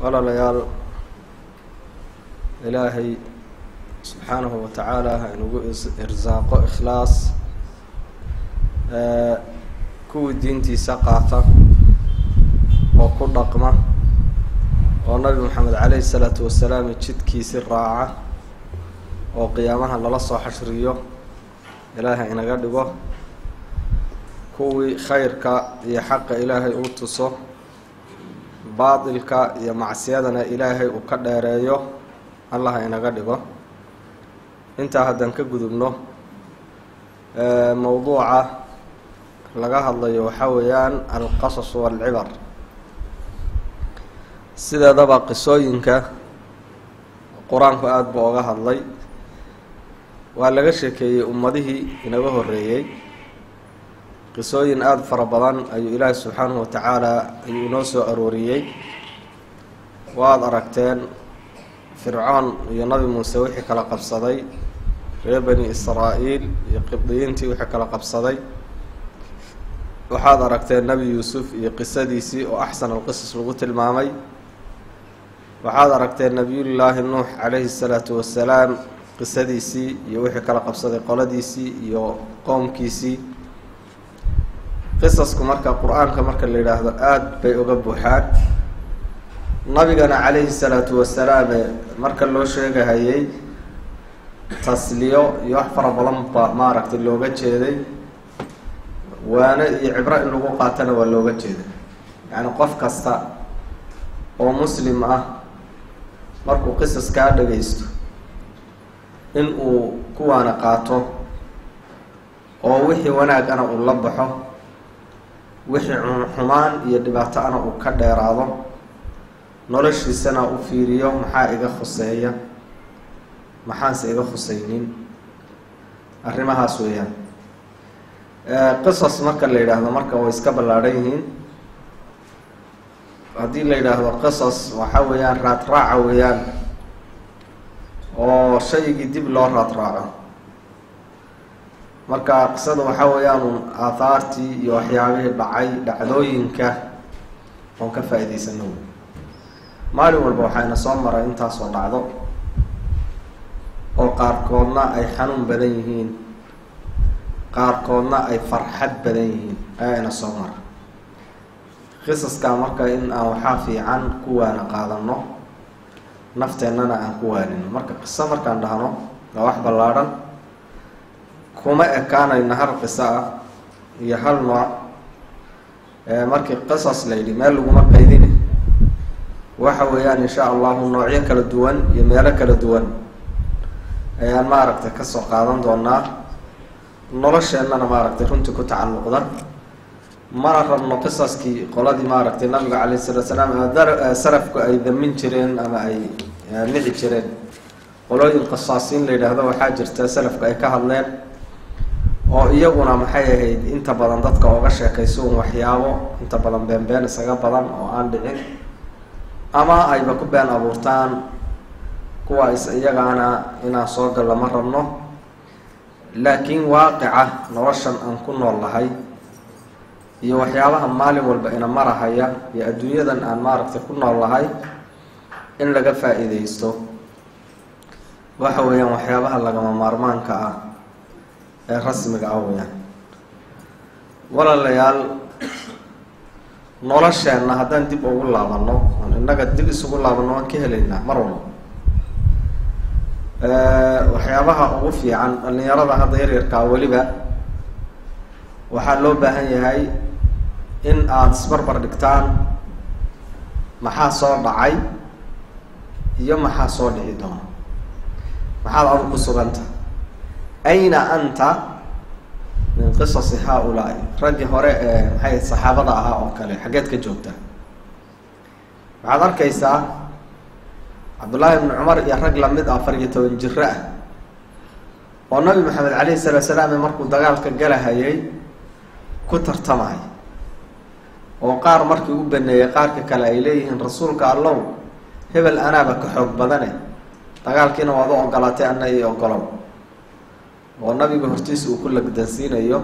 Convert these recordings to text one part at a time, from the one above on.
walaalayaal ilaahay subxaanahu wa tacaala ha inugu irsaaqo ikhlaas kuwii diintiisa qaata oo ku dhaqma oo nabi moxamed caleyhi salaatu wasalaam jidkiisi raaca oo qiyaamaha lala soo xashriyo ilaahay inaga dhigo kuwii khayrka iyo xaqa ilaahay uu tuso baatilka iyo macsiyadana ilaahay uu ka dheereeyo allah inaga dhigo intaa haddaan ka gudubno mowduuca laga hadlayo waxaa weeyaan alqasas waalcibar sideedaba qisooyinka qur-aanku aada buu oga hadlay waa laga sheekeeyey ummadihii inaga horeeyey qisooyin aada fara badan ayuu ilaahi subxaanahu wa tacaala ayuu inoo soo arooriyey waad aragteen fircoon iyo nabi muuse wixii kala qabsaday reer bani israa-iil iyo qibdiyiintii wixii kala qabsaday waxaad aragteen nebi yuusuf iyo qisadiisii oo axsan alqisas lagu tilmaamay waxaad aragteen nebiyullaahi nuux calayhi salaatu wasalaam qisadiisii iyo wixii kala qabsaday qoladiisii iyo qoomkiisii qisasku marka qur-aanka marka la yidhaahdo aada bay uga buuxaan nabigana calayhi salaatu wasalaame marka loo sheegahayey tasliyo iyo wax fara badan ba maaragtay looga jeeday waane iyo cibro in lagu qaatana waa looga jeeday yacni qof kasta oo muslim ah markuu qisas kaa dhagaysto in uu kuwaana qaato oo wixii wanaagana uu la baxo wixii xumaan iyo dhibaato ana uu ka dheeraado noloshiisana u fiiriyo maxaa iga khuseeya maxaanse iga khuseynin arrimahaas weeyaan qisas marka la yidhaahdo marka way iska ballaadhan yihiin haddii la yidhaahdo qisas waxaa weeyaan raadraaca weeyaan oo shaygii dib loo raadraaco marka qisada waxaa weeyaan aathaartii iyo waxyaabihii dhacay dhacdooyinka oon ka faa-iideysano wey maalin walba waxayna soo maray intaasoo dhacdo oo qaarkoodna ay xanuun badan yihiin qaarkoodna ay farxad badan yihiin ayaana soo mara qisaskaa marka in aan waxaa fiican ku waana qaadano nafteennana aan ku waanino marka qiso markaan dhahno waa wax ballaadhan kuma ekaanayna hal qiso ah iyo hal nooc markii qisas la yidhi meel laguma qaydine waxa weeyaan insha allahu noocyo kala duwan iyo meelo kala duwan ayaan maaragtay kasoo qaadan doonaa nolosheennana maaragtay runtii ku tacalluqda mana rabno qisaskii qoladii maaragtay nabiga calayh salaatu salaam salafku ay damin jireen ama ay nici jireen qolooyin qisaasiin la yidhaahdo waxaa jirta salafku ay ka hadleen oo iyaguna maxay ahayd inta badan dadka ooga sheekayso un waxyaabo inta badan beenbeen isaga badan oo aan dhicin ama ayba ku been abuurtaan kuwa is iyagaana inaan soo gallo ma rabno laakiin waaqica noloshan aan ku nool lahay iyo waxyaabaha maalin walba ina marahaya iyo adduunyadan aan maaragtay ku nool lahay in laga faa-iideysto waxa weeyaan waxyaabaha lagama maarmaanka ah ee rasmiga ah weyaan walaalayaal nolosheenna haddaan dib ugu laabano oon innaga dib isugu laabano waan ka helaynaa mar walba waxyaabaha ugu fiican dhalinyarada hadda yaryarkaa weliba waxaa loo baahan yahay in aada isbarbar dhigtaan maxaa soo dhacay iyo maxaa soo dhici doona maxaad adu ku suganta ayna anta min qisasi haa-ulaa'i raggii hore ee maxay saxaabada ahaa oo kale xaggeed ka joogtaa waxaad arkaysaa cabdullaahi ibnu cumar iyo rag lamid ah afar iyo toban jiro ah oo nabi maxamed calayhi salaatu salaam markuu dagaalka galahayay ku tartamay oo qaar markii u baneeyey qaarka kale ay leeyihiin rasuulka allow hebel anaaba ka xoog badane dagaalkiina waad u ogolaatay ana io ogolow oo nabiga hortiisa uu ku lagdansiinayo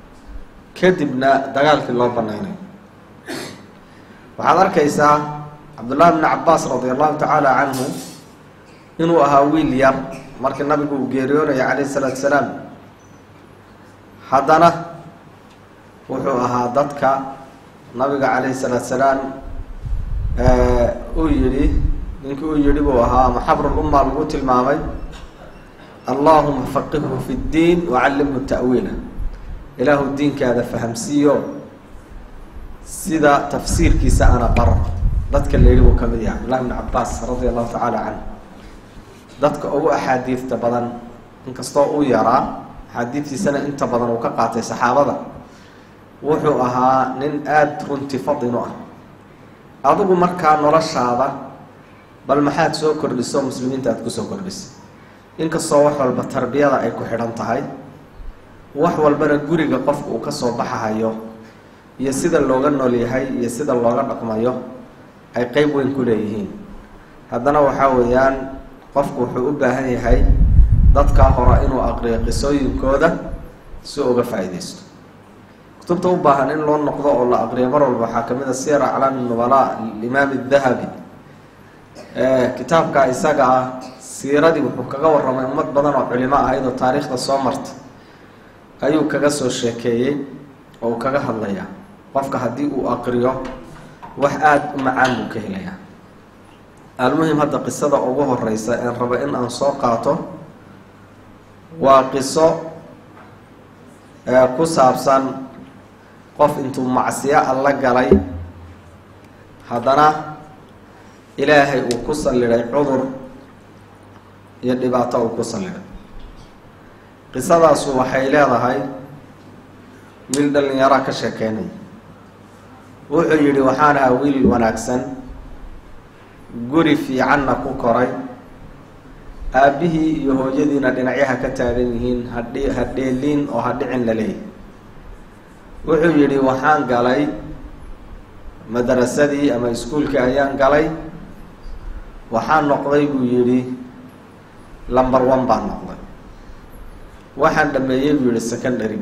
kadibna dagaalkii loo banaynayo waxaad arkaysaa cabdullaahi bni cabaas radi allahu tacaala canhu inuu ahaa wiil yar markii nabigu uu geeriyoonaya calayhi salaatu salaam haddana wuxuu ahaa dadka nabiga calayhi salaatu salaam uu yidhi ninkii uu yidhi buu ahaa ama xabrulumma lagu tilmaamay allahuma faqihhu fi ddiin wacallimhu ta'wiila ilaahu diinkaada fahamsiiyo sida tafsiirkiisa ana baro dadka la yidhi buu ka mid yahay cabdullahi bni cabaas radia allahu tacaala canhu dadka ugu axaadiidta badan inkastoo uu yaraa axaadiidtiisana inta badan uu ka qaatay saxaabada wuxuu ahaa nin aada runti fadinu ah adigu markaa noloshaada bal maxaad soo kordhiso muslimiinta aada kusoo kordhisay inkastoo wax walba tarbiyada ay ku xidhan tahay wax walbana guriga qofka uu kasoo baxahayo iyo sida looga nool yahay iyo sida looga dhaqmayo ay qeyb weyn ku leeyihiin haddana waxaa weeyaan qofku wuxuu u baahan yahay dadkaa hore inuu aqriyo qisooyinkooda si uga faa-ideysto kutubta u baahan in loo noqdo oo la aqriyo mar walba waxaa kamid a siyar aclaami nubalaa limaam dahabi kitaabka isaga ah siiradii wuxuu kaga waramay ummad badan oo culimo ahayd oo taariikhda soo marta ayuu kaga soo sheekeeyey oo uu kaga hadlayaa qofka haddii uu aqriyo wax aada u macaan buu ka helayaa almuhim hadda qisada ugu horeysa een rabo in aan soo qaato waa qiso ku saabsan qof intuu macsiyo alla galay haddana ilaahay uu ku sallidhay cudur iyo dhibaato uu ku sallidhay qisadaasu waxay leedahay wiil dhalinyara ka sheekeynaya wuxuu yidhi waxaan ahaa wiil wanaagsan guri fiicanna ku koray aabbihii iyo hooyadiina dhinacyaha ka taagan yihiin hadhi hadheeliin oo hadhicin la leeyahy wuxuu yidhi waxaan galay madarasadii ama iskuulkii ayaan galay waxaan noqday buu yidhi lumber one baan noqday waxaan dhameeyey buu yihi secondary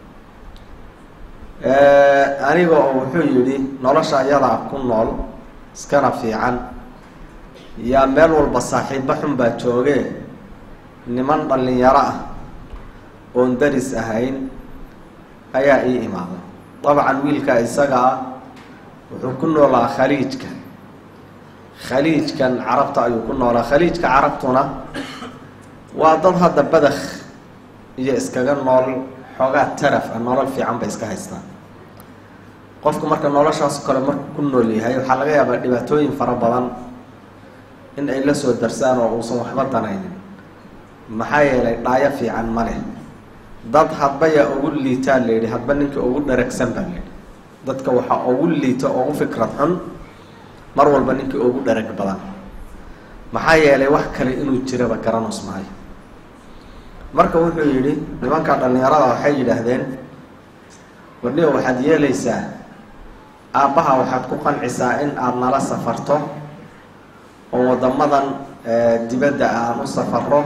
aniga oo wuxuu yidhi nolosha iyadaa ku nool iskana fiican yaa meel walba saaxiibo xun baa jooge niman dhalinyaro ah oon daris ahayn ayaa ii imaaday dabcan wiilka isaga ah wuxuu ku noolaa khaliijka khaliijkan carabta ayuu ku noolaa khaliijka carabtuna waa dad hadda badakh iyo iskaga nool xoogaa taraf ah nolol fiican bay iska haystaan qofku marka noloshaas kale markuu ku nool yahay waxaa laga yaabaa dhibaatooyin fara badan in ay la soo darsaan oo uusan waxba danaynin maxaa yeelay dhaayo fiican ma leh dad hadba yaa ugu liitaa la yidhi hadba ninka ugu dharagsan baa la yidhi dadka waxaa ugu liito ugu fikrad xun mar walba ninkii ugu dharag badan maxaa yeelay wax kale inuu jiraba garanos maayo marka wuxuu yidhi nimanka dhalinyarada waxay yidhaahdeen warniga waxaad yeelaysaa aabbaha waxaad ku qancisaa in aada nala safarto oo waddamadan dibadda aan u safaro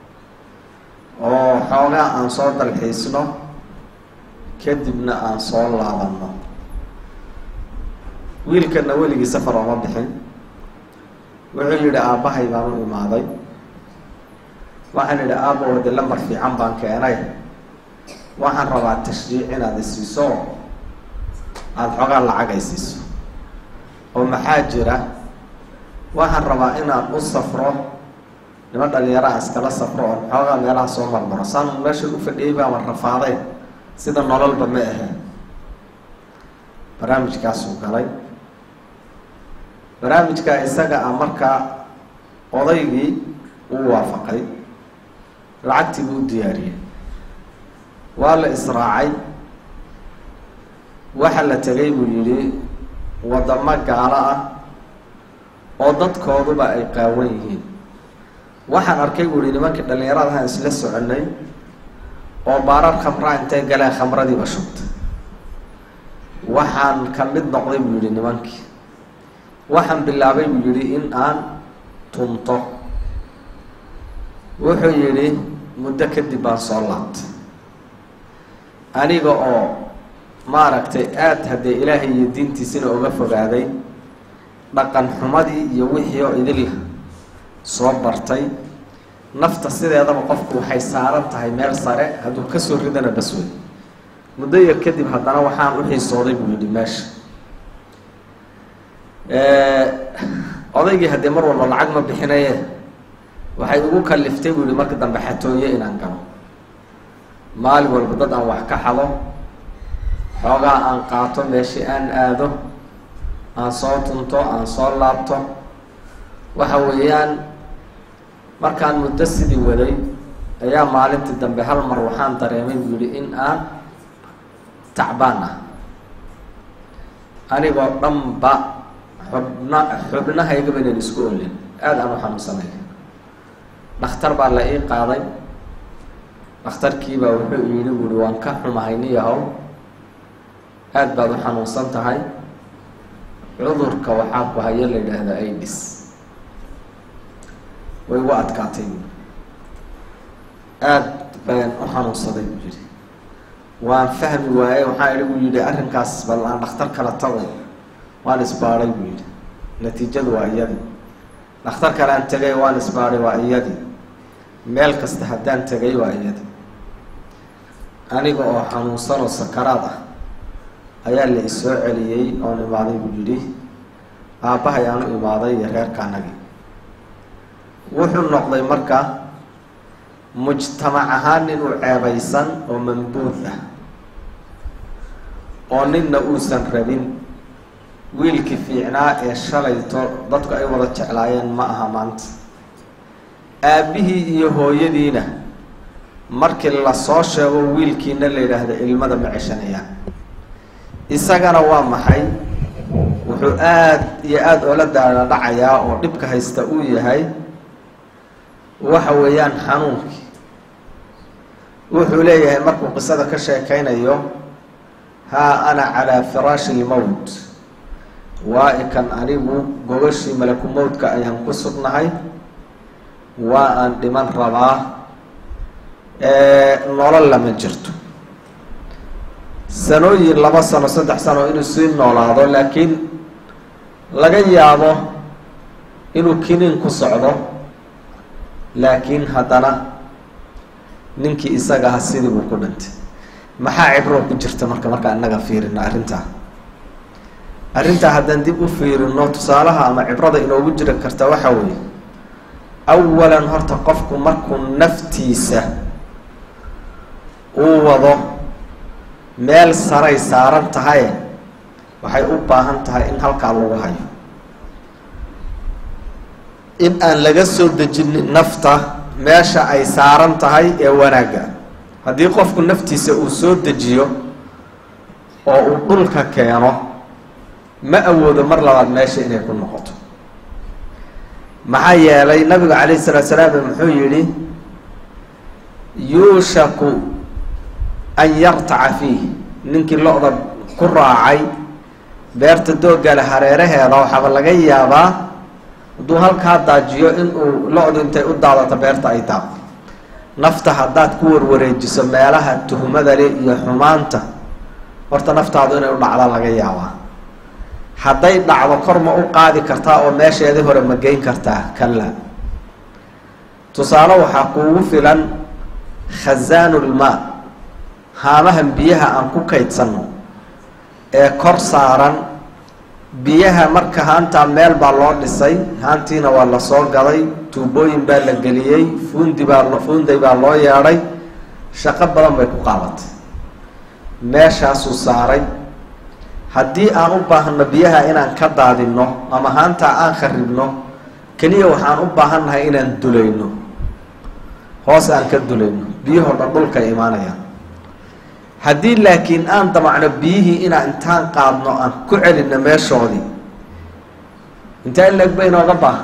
oo xoogaa aan soo dalxiisno kadibna aan soo laabanno wiilkana weligii safar ooma bixin wuxuu yidhi aabbahay baan u imaaday waxaan idhi aabba wade lambar fiican baan keenay waxaan rabaa tashjiic inaad isiiso aada xoogaa lacag ay siiso oo maxaa jira waxaan rabaa inaan u safro nima dhalinyaraha iskala safro oon xoogaa meelaha soo marmaro saan meesha u fadhiyay baaban rafaaday sida nololba ma ahe barnaamijkaasuu galay barnaamijka isaga ah markaa odaygii uu waafaqay lacagtii buu u diyaariyey waa la israacay waxa la tegay buu yidhi waddamo gaalo ah oo dadkooduba ay qaawan yihiin waxaan arkay buu yihi nimankii dhallinyaradahaan isla soconay oo baarar khamraa intay galeen khamradiiba shubtay waxaan ka mid noqday buu yihi nimankii waxaan bilaabay buu yidhi in aan tunto wuxuu yidhi muddo kadib baan soo laabtay aniga oo maaragtay aada haddee ilaahay iyo diintiisina uga fogaaday dhaqan xumadii iyo wixii oo idil soo bartay nafta sideedaba qofku waxay saaran tahay meel sare hadduu kasoo ridana bas wey muddo yar kadib haddana waxaan u xiisooday buu yidhi meesha odaygii haddii mar walba lacag ma bixinaye waxay ugu kaliftay buu yihi marka dambe xatooye inaan galo maalin walba dad aan wax ka xado xoogaa aan qaato meeshii aan aado aan soo tunto aan soo laabto waxa weeyaan markaan muddo sidii waday ayaa maalintii dambe hal mar waxaan dareemay buu yihi in aan tacbaan ah anigoo dhanba xubna xubnahaygaba inan isku olin aada aan u xanuunsanay dhakhtar baa la ii qaaday dhakhtarkiibaa wuxuu yidhi buuhi waan ka xumahay niyahow aada baad u xanuunsan tahay cudurka waxaa ku haya la yidhaahdaa aidis way igu adkaatay aada baan u xanuunsaday buu yihi waan fahmi waaye waxaa idhi buu yihi arrinkaas bal aan dhakhtar kala tago waan isbaadhay buu yihi natiijadu waa iyadii dhakhtar kale aan tegay waan isbaadhay waa iyadii meel kasta haddaan tegay waa iyadii aniga oo xanuunsan oo sakaraad ah ayaa la isoo celiyey oon imaaday buu yidhi aabbahay aan u imaaday iyo reerka anagii wuxuu noqday marka mujtamac ahaan nin u ceebaysan oo mambuud ah oo ninna uusan rabin wiilkii fiicnaa ee shalayto dadku ay wada jeclaayeen ma aha maanta aabbihii iyo hooyadiina markii lasoo sheego wiilkiina la yidhaahdo ilmada ma ceshanayaan isagana waa maxay wuxuu aada iyo aada oola daala dhacayaa oo dhibka haysta uu yahay waxa weeyaan xanuunkii wuxuu leeyahay markuu qisada ka sheekaynayo haa ana calaa firaashi lmowt waa ikan anigu gogashii malaku mowdka ayaan ku sugnahay waa aan dhiman rabaa nolol lama jirto sanooyin laba sano saddex sano inuu sii noolaado laakiin laga yaabo inuu kiniin ku socdo laakiin haddana ninkii isaga aha sidii buu ku dhintay maxaa cibroo ku jirta marka markaa inaga fiirino arrintaa arrintaa haddaan dib u fiirino tusaalaha ama cibrada inoogu jiri karta waxa weeye awalan horta qofku markuu naftiisa uu wado meel saray saaran tahay waxay u baahan tahay in halkaa lagu hayo in aan laga soo dejinin nafta meesha ay saaran tahay ee wanaagga haddii qofku naftiisa uu soo dejiyo oo uu dhulka keeno ma awoodo mar labaad meesha inay ku noqoto maxaa yeelay nabigu calayhi salaatu salaam muxuu yidhi yuushaku an yartaca fiih ninkii lo-da ku raacay beerta doogale hareeraheeda waxaaba laga yaabaa hadduu halkaa daajiyo inuu lo-du intay u daadato beerta ay daaqo nafta haddaad ku warwareejiso meelaha tuhmada le iyo xumaanta horta naftaadu inay u dhacda laga yaabaa hadday dhacdo kor ma u qaadi kartaa oo meesheedii hore ma geyn kartaa kalla tusaale waxaa kuugu filan khasaanulmaa haamahan biyaha aan ku kaydsanno ee kor saaran biyaha marka haantaa meel baa loo dhisay haantiina waa lasoo gaday tuubooyin baa la geliyey fuundi baa fuunday baa loo yeedhay shaqo badan bay ku qaabatay meeshaasuu saaray haddii aan u baahano biyaha inaan ka daadinno ama haantaa aan kharibno keliya waxaan u baahannahay inaan dulayno hoos aan ka dulayno biyahoo dhan dhulkay imaanayaan haddii laakiin aan damacno biyihii inaan intaan qaadno aan ku celinno meeshoodii intaa in laeg ba inooga baahan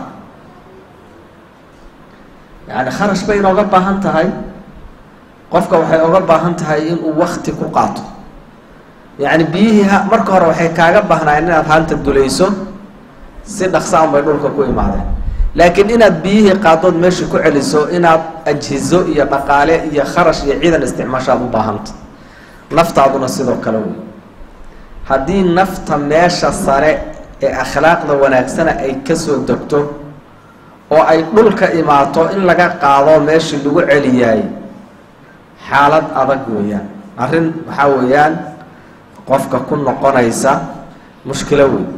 yacni kharash bay inooga baahan tahay qofka waxay oga baahan tahay inuu wakti ku qaato yacni biyihii ha marka hore waxay kaaga baahnaayeen inaad haanta dulayso si dhaqsaan bay dhulka ku imaadeen laakiin inaad biyihii qaadood meesha ku celiso inaad ajhizo iyo dhaqaale iyo kharash iyo ciidan isticmaashaad u baahanta naftaaduna sidoo kale wey haddii nafta meesha sare ee akhlaaqda wanaagsana ay kasoo degto oo ay dhulka imaato in laga qaado meeshii lagu celiyaay xaalad adag weeyaan arrin waxaa weeyaan qofka ku noqonaysa mushkilo weyn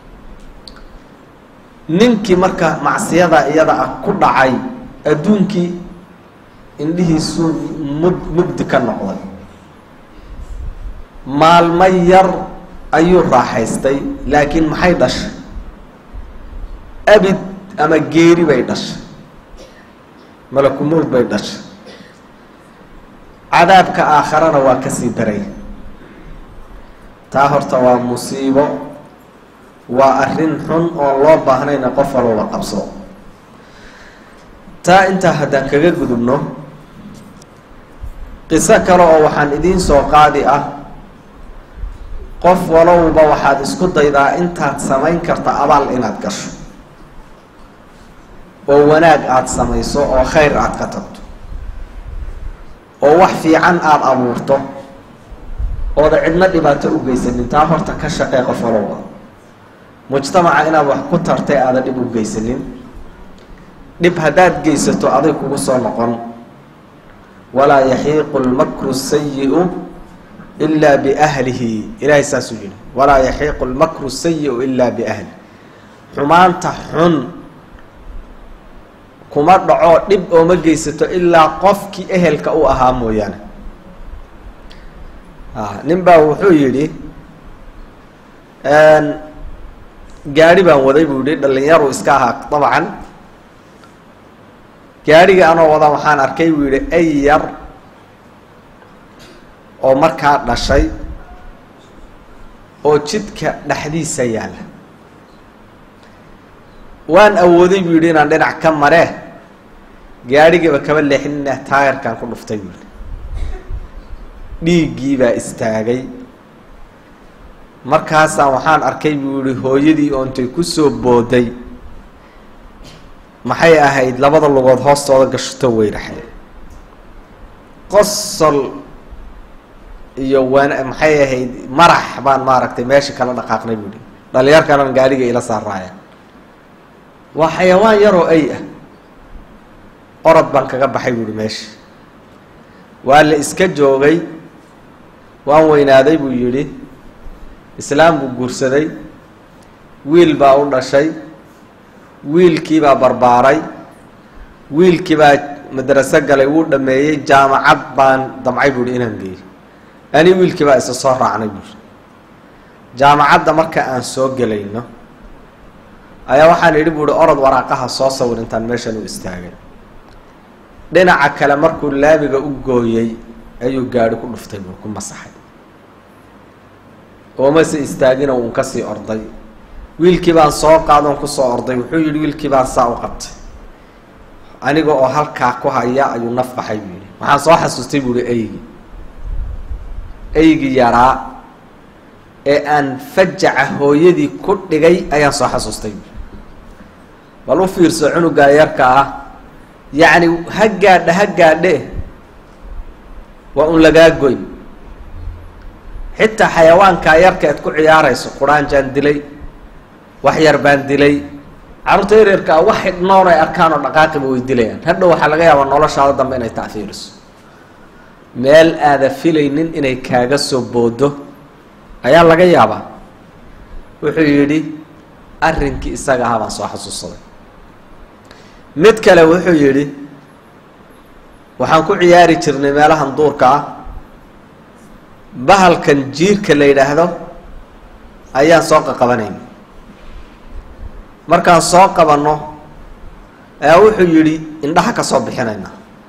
ninkii marka macsiyada iyada ah ku dhacay adduunkii indhihiisuu mud mugdi ka noqday maalmo yar ayuu raaxaystay laakiin maxay dhashay abid ama geeri bay dhashay malakumowd bay dhashay cadaabka aakharana waa kasii daray taa horta waa musiibo waa arrin xun oon loo baahnayna qof walowla qabso taa intaa haddaan kaga gudubno qiso kale oo waxaan idiin soo qaadi ah qof walowba waxaad isku daydaa intaad samayn karta abaal inaad gasho oo wanaag aada samayso oo khayr aada ka tagto oo wax fiican aada abuurto ooda cidna dhibaato u geysanin taa horta ka shaqee qof walowba mujtamaca inaad wax ku tartay aada dhib u geysanin dhib haddaad geysato aday kugu soo noqon walaa yaxiiqu lmakru sayi-u ilaa biahlihi ilaahay saasuu yihi walaa yaxiiqu lmakru sayi-u ilaa biahli xumaanta xun kuma dhaco dhib ooma geysato ilaa qofkii ehelka u ahaa mooyaane nin baa wuxuu yidhi gaari baan waday buu yihi dhalinyaru iska ahaa dabcan gaadhiga anoo wada waxaan arkay buu yihi ay yar oo markaa dhashay oo jidka dhexdiisa yaalla waan awooday buu yidhi inaan dhinac ka maree gaadhigaba kaba leexinina taayarkaan ku dhuftay buu yihi dhiiggii baa istaagay markaasaan waxaan arkay buu yihi hooyadii oo intay kusoo booday maxay ahayd labada lugood hoostooda gashato weyraxay qosol iyo wan maxay ahayd marax baan maaragtay meesha kala dhaqaaqnay buu yihi dhalinyarkanan gaadhiga ila saaraaya waa xayawaan yaroo ay ah orod baan kaga baxay buu yihi meesha waa la iska joogay waan weynaaday buu yidhi islaam buu guursaday wiil baa u dhashay wiilkii baa barbaaray wiilkii baa madraso galay wuu dhameeyey jaamacad baan damcay buu yihi inaan geeyo ani wiilkii baa isa soo raacnay buu yihi jaamacadda marka aan soo gelayno ayaa waxaan idhi buu ihi orod waraaqaha soo sawir intaan meeshan u istaagay dhinaca kale markuu laamiga u gooyey ayuu gaadhi ku dhuftay buu ku masaxay oomase istaagina uun kasii orday wiilkii baan soo qaadoon kusoo orday wuxuu yidhi wiilkii baan saa u qabtay aniga oo halkaa ku haya ayuu naf baxay buu yihi waxaan soo xasuustay buu ihi eygii eygii yaraa ee aan fajaca hooyadii ku dhigay ayaan soo xasuustay buui bal u fiirso cunugaa yarka ah yacni ha gaadha ha gaadhe waa un lagaa goyn xitaa xayawaankaa yarka eed ku ciyaarayso quraanjaan dilay wax yar baan dilay carruurta yaryarkaa wax xidhnoon ay arkaan oo dhaqaaqiba way dilayaan hadhow waxaa laga yaabaa noloshaada dambe inay tacfiiriso meel aada filaynin inay kaaga soo boodo ayaa laga yaabaa wuxuu yidhi arrinkii isaga ahaa baan soo xasuusaday mid kale wuxuu yidhi waxaan ku ciyaari jirnay meelahan duurka ah bahalkan jiirka la yidhaahdo ayaan soo qaqabanayna markaan soo qabanno ayaa wuxuu yidhi indhaha ka soo bixinayna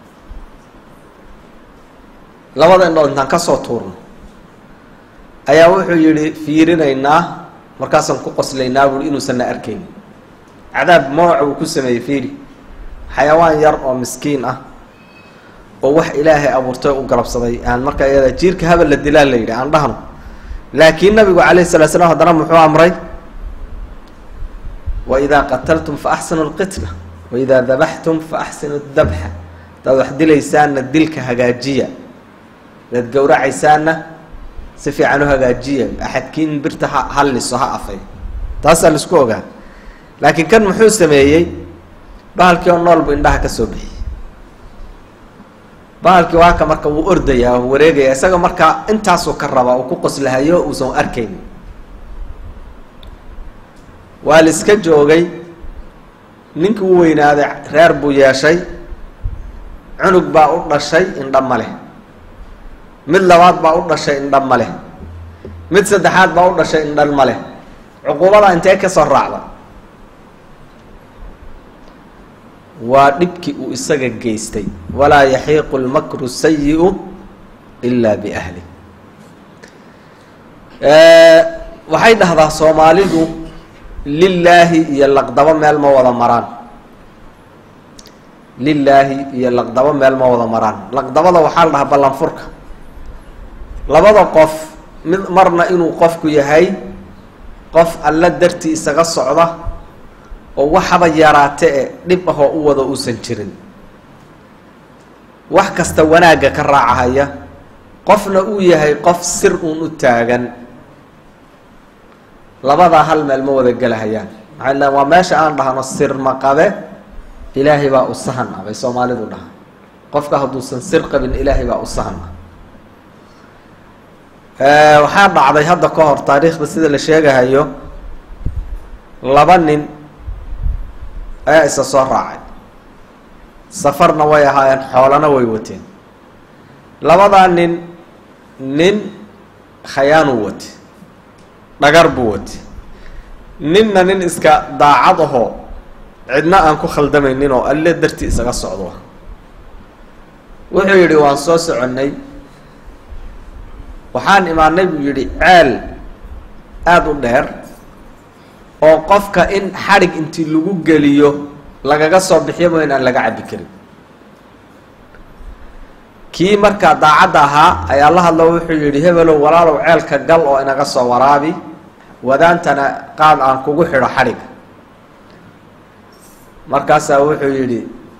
labada indhood intaan ka soo tuurno ayaa wuxuu yidhi fiirinaynaa markaasaan ku qoslaynaa buui inuusan na arkayn cadaab mooca uu ku sameeyey fiiri xayawaan yar oo miskiin ah oo wax ilaahay abuurtay u galabsaday aan markaa iyada jiirka habal la dilaa la yidhi aan dhahno laakiin nabigu calayhi salaa slam haddana muxuu amray waidaa qataltum fa axsinu lqitla waidaa dabaxtum fa axsinu dabxa hadaad wax dilaysaanna dilka hagaajiya hadaad gowracaysaanna si fiican u hagaajiya axadkiin birta ha halliso ha afay taasaa laisku ogaa laakiin kan muxuu sameeyey bahalkii oo nool buu indhaha ka soo bixiyey bahalkii waa ka marka wuu ordayaa oo wareegaya isaga markaa intaasuu ka rabaa uu ku qoslahayo uusan arkayn waa la iska joogay ninkii u weynaaday reer buu yeeshay cunug baa u dhashay indha ma leh mid labaad baa u dhashay indha ma leh mid saddexaad baa u dhashay indhan ma leh cuquubada intee ka soo raacda waa dhibkii uu isaga geystay walaa yaxiiqu lmakru sayi-u ilaa biahli waxay dhahdaa soomaalidu lilaahi iyo laqdabo meel ma wada maraan lilaahi iyo laqdabo meel ma wada maraan laqdabada waxaa la dhahaa ballanfurka labada qof mid marna inuu qofku yahay qof alla dartii isaga socda oo waxaba yaraate e dhib ahoo u wada uusan jirin wax kasta wanaagga ka raacahaya qofna uu yahay qof sir uun u taagan labadaa hal meel ma wada gelahayaan maxay le waa meesha aan dhahno sir maqabe ilaahay baa u sahan ah bay soomaalidu dhahaan qofka hadduusan sir qabin ilaahay baa u sahan ah waxaa dhacday hadda ka hor taariikhda sida la sheegahayo laba nin ayaa isa soo raacay safarna way ahaayeen xoolana way wateen labadaa nin nin khayaanuu wate dhagar buu wate ninna nin iska daacad ahoo cidna aan ku khaldamaynin oo alle dartii isaga socdo wuxuu yidhi waan soo soconnay waxaan imaanay buu yidhi ceel aada u dheer oo qofka in xadhig intii lagu geliyo lagaga soo bixiyo mo in aan laga cabbi karin kii markaa daacadda ahaa ayaa la hadlo wuxuu yidhi hebelow walaalow ceelka gal oo inaga soo waraabi wadaantana qaad aan kugu xidho xadhiga markaasaa wuxuu yidhi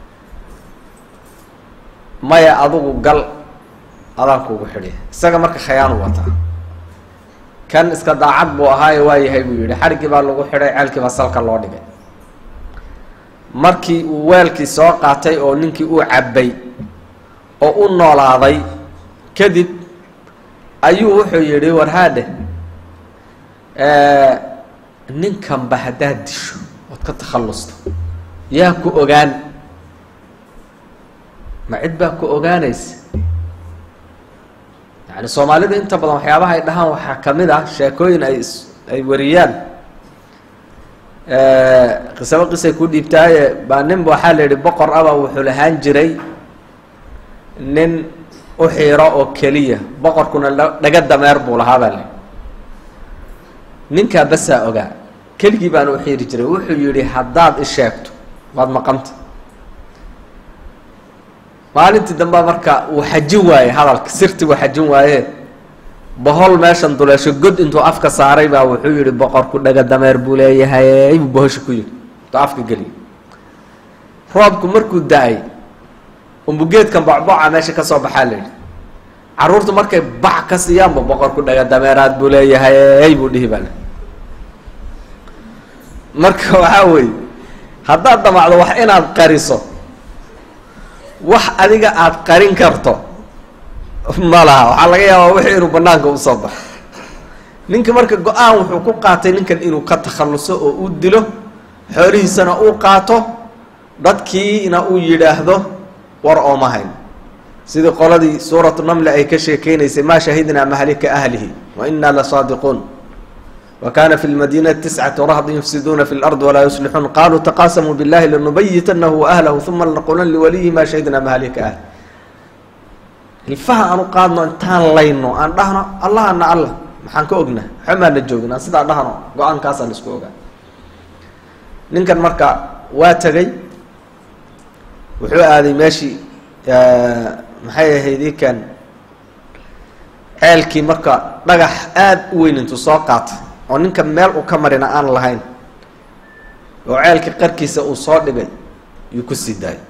maya adugu gal adaan kugu xidhi isaga marka khayaanu wataa kan iska daacad buu ahaaye waa yahay buu yidhi xadhiggii baa lagu xidhay ceelkii baa salka loo dhigay markii uu weelkii soo qaatay oo ninkii uu cabbay oo u noolaaday kadib ayuu wuxuu yidhi warhaadhe ninkanba haddaad disho ood ka takhallusto yaa ku ogaan ma cid baa ku ogaanaysa yani soomaalidu inta badan waxyaabaha ay dhahaan waxaa kamid ah sheekooyin ay ay wariyaan qisaba qisay ku dhiibtaaye baa ninba waxaa la yihi boqor aba wuxuu lahaan jiray nin u xiiro oo keliya boqorkuna dhaga dameer buu lahaa baa layihi ninkaa basaa ogaa keligii baana u xiiri jiray wuxuu yihi haddaad isheegto waad maqanta maalintii dambea marka uu xajin waaye hadalka sirti uu xajin waaye bohol meeshan duleesho god intuu afka saaray baa wuxuu yihi boqorku dhaga dameer buu leeyahay buu bohosha ku yidhi intuu afka geliyo roobku markuu da-ay umbugeedkan bocboca meesha ka soo baxaa la yidhi carruurtu markay bac ka siiyaanba boqorku dhaga dameeraad buu leeyahay buu dhihi baa le marka waxaa weeye haddaad damacdo wax inaad qariso wax adiga aada qarin karto ma laha waxaa laga yaabaa wixii inuu banaanka usoo baxo ninka marka go-aan wuxuu ku qaatay ninkan inuu ka takhalluso oo uu dilo xoolihiisana uu qaato dadkiina uu yidhaahdo war ooma hayn sidii qoladii suuratu namle ay ka sheekeynaysay maa shahidnaa mahlika ahlihi wa inaa lasaadiquun wa kana fi lmadinati tiscatu rahdin yufsiduuna fi lard walaa yuslixuun qaluu taqaasamuu billahi lanubayitanahu waahlahu uma lanaqulan liwaliyi maa shahidnaa mahlika ahli hilfaha aan u qaadno intaan layno aan dhahno allahana allah maxaan ka ogna xomaana joogin aan sidaa dhahno go-aankaasaan isku ogaa ninkan marka waa tegay wuxuu aaday meeshii maxay ahayd ikan ceelkii marka dhagax aada u weyn intuu soo qaatay oo ninka meel uu ka marina aan lahayn oo ceelkii qarkiisa uu soo dhigay yuu ku sii daayay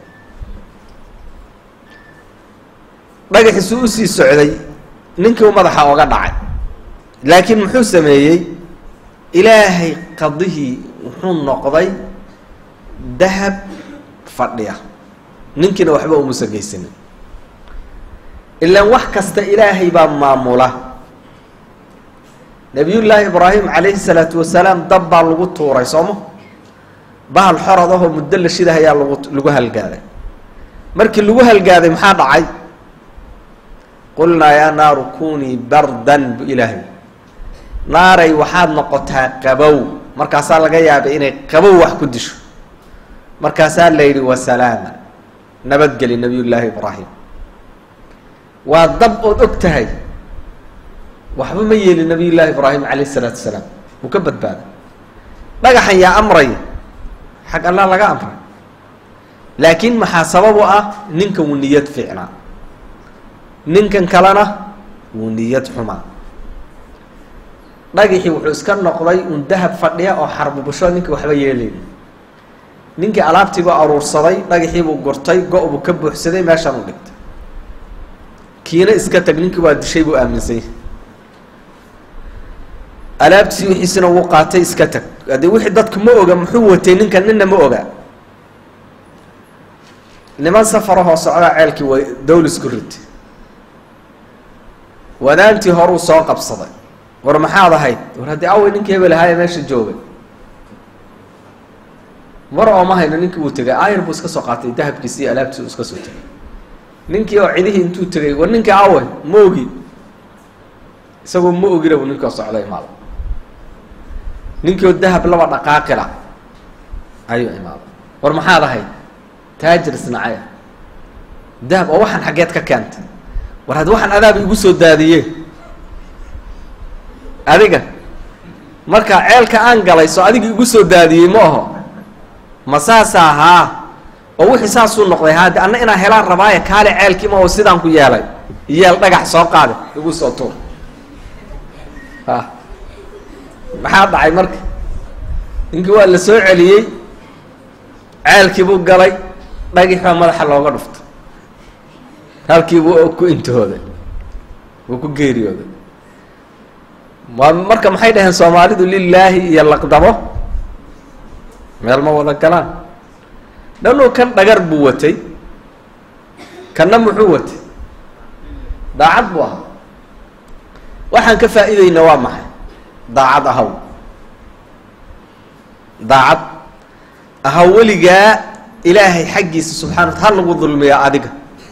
dhagaxiisuu usii socday ninkii u madaxa oga dhacay laakiin muxuu sameeyey ilaahay qadihii wuxuu noqday dahab fadhiya ninkiina waxba umusa geysanin ilaan wax kasta ilaahay baa maamula nabiyullaahi ibraahim calayhi salaatu wasalaam dab baa lagu tuuray sooma bahal xorad ahoo muddo la shidah ayaa lagu lagu halgaaday markii lagu halgaaday maxaa dhacay qulnaa yaa naaru kunii bardan bu ilaahay naaray waxaad noqotaa qabow markaasaa laga yaabay inay qabow wax ku disho markaasaa la yidhi wasalaama nabadgeli nabiyullaahi ibraahim waa dab ood og tahay waxba ma yeelin nabiyullaahi ibraahim calayh isalaatu wasalaam wuu ka badbaaday dhagaxan yaa amraya xag allah laga amray laakiin maxaa sabab u ah ninkan wuu niyad fiicnaa ninkan kalena wuu niyad xumaa dhagixii wuxuu iska noqday un dahab fadhiya oo xarbubusho ninkii waxba yeelayn ninkii alaabtiibuu aruursaday dhagaxiibuu gurtay go- buu ka buuxsaday meeshaan u dhigtay kiina iska tag ninkii waa dishay buu aaminsanyay alaabtiisii wixiisina wuu qaatay iska tag haddii wixii dadku ma oga muxuu watay ninkan nina ma oga niman safarahoo socdaa ceelkii way dawlisku ritay wadaantii horuu soo qabsaday war maxaad ahayd war haddii awey ninkii hebel ahaaye meesha joogay mar oo ma hayno ninkii wuu tegay ayar buu iska soo qaatay dahabkiisi iyo alaabtiisi uu iska soo tegay ninkii oo cidihii intuu tegay war ninkii awe ma ogi isagoo ma ogina buu ninkii oo socday imaada ninkii oo dahab laba dhaqaaqila ayuu imaaday war maxaad ahayd taajir isnacaya dahab oo waxaan xaggeed ka keentay war haddi waxaan adaaba igu soo daadiye adiga marka ceelka aan galay soo adiga igu soo daadiyey ma aho ma saasa haa oo wixii saasuu noqday haadi anna inaan helaan rabaaye kaale ceelkii ma oo sidaan ku yeelay yeel dhagax soo qaade igu soo tuur ha maxaa dhacay marka ninkii waa la soo celiyey ceelkii buu galay dhagix baa madaxa looga dhuftay halkii buu ku intihooday wuu ku geeriyooday waa marka maxay dhaheen soomaalidu lilaahi iyo laqdabo meel ma wada galaan dhanuu kan dhagar buu watay kanna muxuu watay daacad buu ahaa waxaan ka faa'iideyna waa maxay daacad ahaw daacad ahaw weligaa ilaahay xaggiisa subxana wata ha lagu dulmiya adiga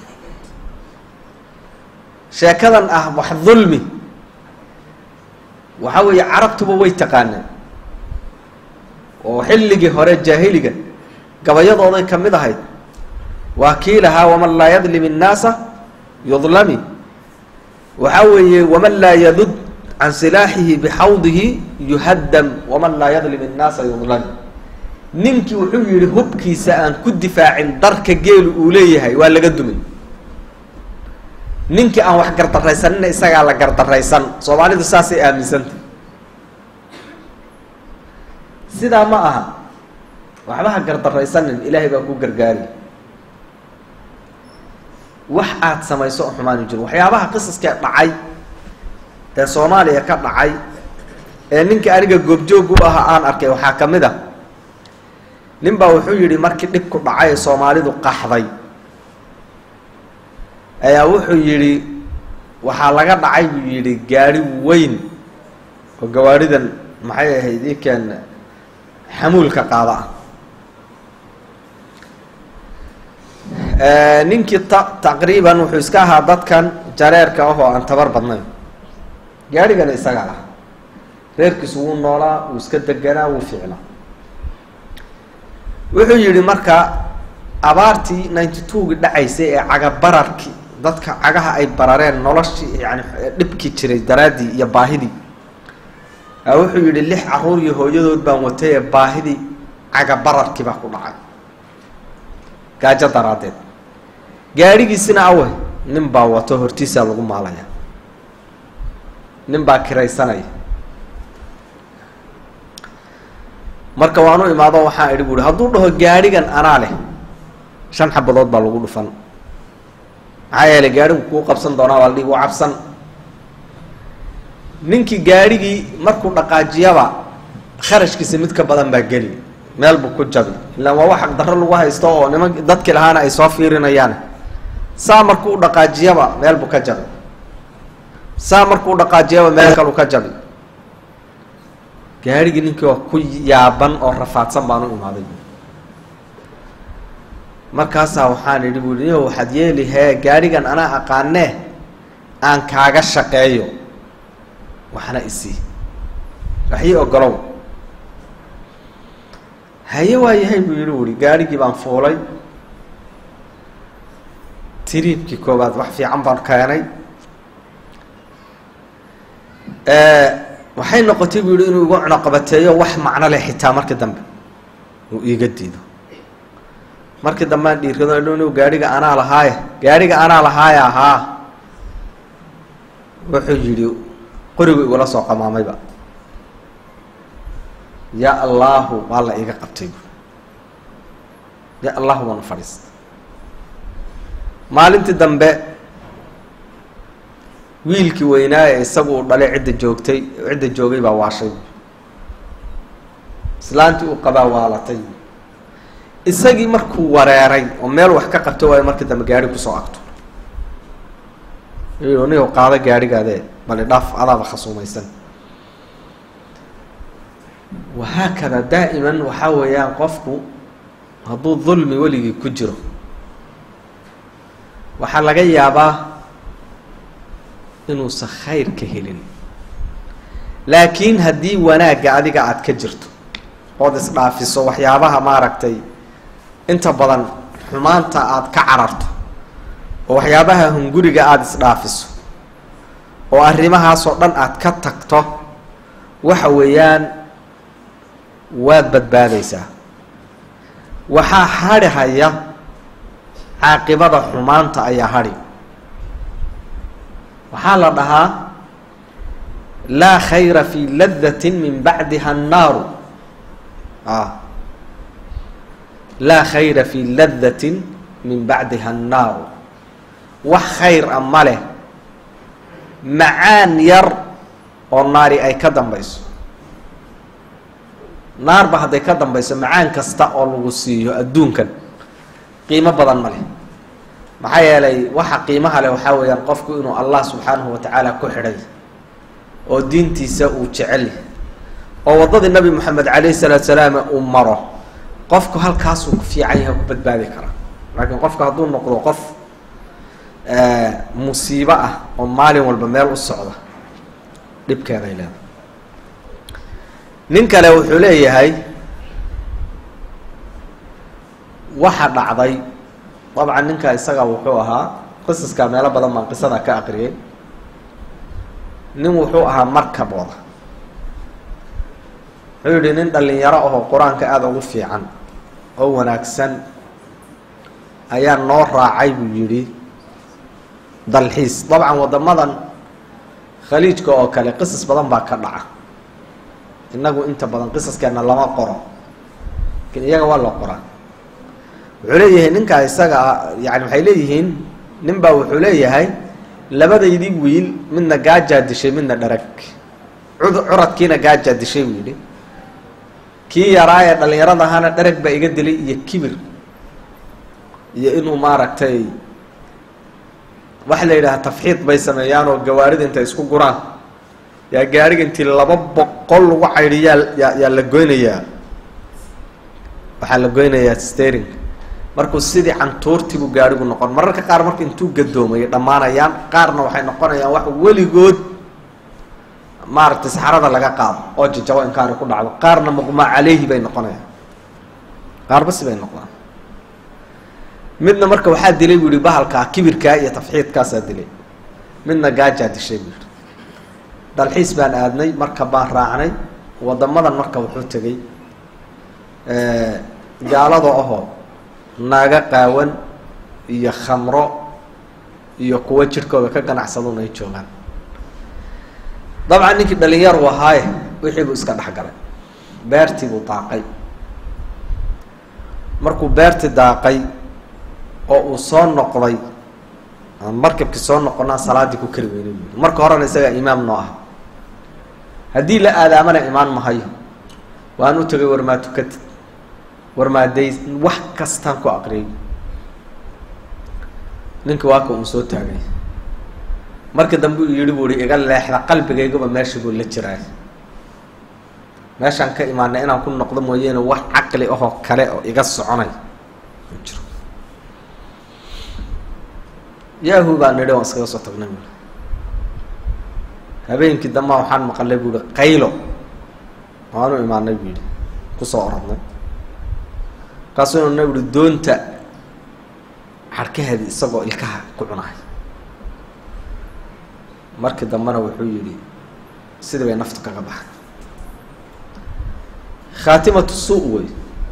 sheekadan ah wax dulmi waxa weeye carabtuba way taqaaneen oo xilligii hore jaahiliga gabayadooday ka mid ahayd waa kii lahaa waman laa yadlim innaasa yudlami waxaa weeye waman laa yadud can silaaxihi bixawdihi yuhaddam waman laa yadlim innaasa yudlami ninkii wuxuu yihi hubkiisa aan ku difaacin darka geelu uu leeyahay waa laga dumin ninkii aan wax gardaraysanina isagaa la gardaraysan soomaalidu saasay aaminsantah sidaa ma aha waxba ha gardaraysanin ilaahay baa ku gargaari wax aad samayso oo xumaanu jiro waxyaabaha qisaskee dhacay ee soomaaliya ka dhacay ee ninkii aniga goobjoog u ahaa aan arkay waxaa ka mid a nin baa wuxuu yidhi markii dhibku dhacay ee soomaalidu qaxday ayaa wuxuu yidhi waxaa laga dhacay buu yidhi gaari weyn oo gawaaridan maxay ahayd ikeen xamuulka qaada ah ninkii ta taqriiban wuxuu iska ahaa dadkan jareerka ah oo aan tabar badnayn gaarigana isaga ah reerkiisu wuu noolaa wuu iska deganaa wuu fiicnaa wuxuu yidhi marka abaartii ninety two-gii dhacaysay ee cagabararkii dadka cagaha ay barareen noloshii yani dhibkii jiray daraaddii iyo baahidii wuxuu yidhi lix caruur iyo hooyadood baan watay ee baahidii cagabararkii baa ku dhacay gaajo daraaddeed gaadhigiisina awe nin baa wato hortiisaa lagu maalaya nin baa kiraysanaya marka waanu imaado waxaan idhi buuhi hadduu dhaho gaadhigan anaa leh shan xabadood baa lagu dhufan maxaa yeelay gaadhigu kuu qabsan doonaa waa la dhihi waa cabsan ninkii gaadhigii markuu dhaqaajiyaba kharashkiisa mid ka badan baa geli meel buu ku jabi ilaan waa wax aqdarro lagu haysto oo niman dadkii lahaana ay soo fiirinayaan saa markuu dhaqaajiyaba meel buu ka jabi saa markuu dhaqaajiyaba meel kalu ka jabi gaarhigii ninkii oo ku yaaban oo rafaadsan baan u imaaday markaasaa waxaan idhi buui niyo waxaad yeeli hee gaadhigan anaa aqaanee aan kaaga shaqeeyo waxna isii waxii ogolow haye waa yahay buu yihi uri gaadhigii baan fuulay tiriibkii koowaad wax fiican baan keenay waxay noqotay buu yihi inuu igu cunoqabateeyo wax macno leh xitaa markii dambe uu iiga diido markii dambean dhiirkado dhow gaadhiga anaa lahaaye gaadhiga anaa lahaaya ahaa wuxuu yidhi qorigu igula soo qamaamayba ya allahu waa la iiga qabtay bu ya allahu baanu fadhiista maalintii dambe wiilkii weynaaye isagu uu dhalay cidda joogtay cidda joogay baa waashay islaantii uu qabaa waalatay isagii markuu wareeray oo meel wax ka qabto waayo markii dambe gaari kusoo agto nigo qaado gaadhigaadee bali dhaaf adaaba khasuumaysan wahaakada daa'iman waxaa weeyaan qofku hadduu dulmi weligii ku jiro waxaa laga yaabaa inuusan khayr ka helin laakiin haddii wanaagga adiga aada ka jirto ood isdhaafiso waxyaabaha maaragtay inta badan xumaanta aada ka cararto oo waxyaabaha hunguriga aada isdhaafiso oo arrimahaasoo dhan aada ka tagto waxa weeyaan waad badbaadaysaa waxaa hadhi haya caaqibada xumaanta ayaa hadhi waxaa la dhahaa laa khayra fi ladati min bacdiha annaaru a laa khayra fi ladatin min bacdiha annaaru wax khayr a ma leh macaan yar oo naari ay ka dambayso naarba hadday ka dambayso macaan kasta oo lagu siiyo adduunkan qiimo badan ma leh maxaa yeelay waxa qiimaha leh waxaa weeyaan qofku inuu allah subxaanahu wa tacaala ku xidhay oo diintiisa uu jecel yahay oo waddadii nabi moxamed calayhi salaatu salaam uu maro qofku halkaasuu ku fiican yahay ku badbaadi karaa laakiin qofku hadduu noqdo qof musiibo ah oo maalin walba meel u socda dhibkeeday leedahay nin kale wuxuu leeyahay waxa dhacday dabcan ninka isaga wuxuu ahaa qisaska meelo badan baan qisada ka aqriyay nin wuxuu ahaa markabooda wuxuu yihi nin dhalinyaro ahoo qur-aanka aada ugu fiican oo wanaagsan ayaa noo raacay buu yidhi dalxiis dabcan waddamadan khaliijka oo kale qisas badan baa ka dhaca innagu inta badan qisaskeena lama qoro lakin iyaga waa la qoraa wuxuu leeyahay ninkaa isaga yani waxay leeyihiin nin baa wuxuu leeyahay labadaydii wiil midna gaajaa dishay midna dharag cud curadkiina gaajaa dishay buu yidhi kii yaraa ee dhalinyarada ahaana dharag baa iga dilay iyo kibir iyo inuu maaragtay waxa la yidhaha tafxiid bay sameeyaan oo gawaarida intay isku guraan yaa gaariga intii laba boqol lagu caydhiyaa yaa yaa la goynayaa waxaa la goynayaa stering markuu sidii cantuurtiibuu gaarigu noqon mararka qaar marka intuu gadoomayo dhammaanayaan qaarna waxay noqonayaan wax weligood maaragtay saxarada laga qaado oo jajabo inkaari ku dhacdo qaarna muqmaa caleyhi bay noqonayaan qaarba si bay noqdaan midna marka waxaa dilay buu yihi bahalkaa kibirkaa iyo tafxiidkaasaa dilay midna gaajaa dishay buu yihi dalxiis baan aadnay marka baan raacnay waddamadan marka wuxuu tegey gaalada ahoo naaga qaawan iyo khamro iyo kuwo jidhkooda ka ganacsaduun ay joogaan dabcan ninkii dhalinyar u ahaaye wixii buu iska dhex galay beertii buu daaqay markuu beertii daaqay oo uu soo noqday markabkii soo noqonaa salaaddii ku kari weynay buu marka horena isagaa imaam noo ah haddii la aadaamana imaan mahayo waan u tegay warmaa tukatid warmaaday wax kastaan ku aqriyay ninki waa ka uu soo taagay marka dambe uu yihi buu ihi iga leexda qalbigaygaba meesha buu la jiraay meeshaan ka imaanay inaan ku noqdo mooyeene wax caqli ahoo kale oo iga soconay ma jiro yahu baa nidhi waan iskaga soo tagnay buui habeenkii dambaa waxaan maqalay buu ihi qaylo waanu imaanay buu yihi kusoo oradnay markaasuu na uhi doonta xarkaheedi isagoo ilkaha ku cunahay markii dambena wuxuu yihi sidii bay naftu kaga baxay khaatimatu suu wey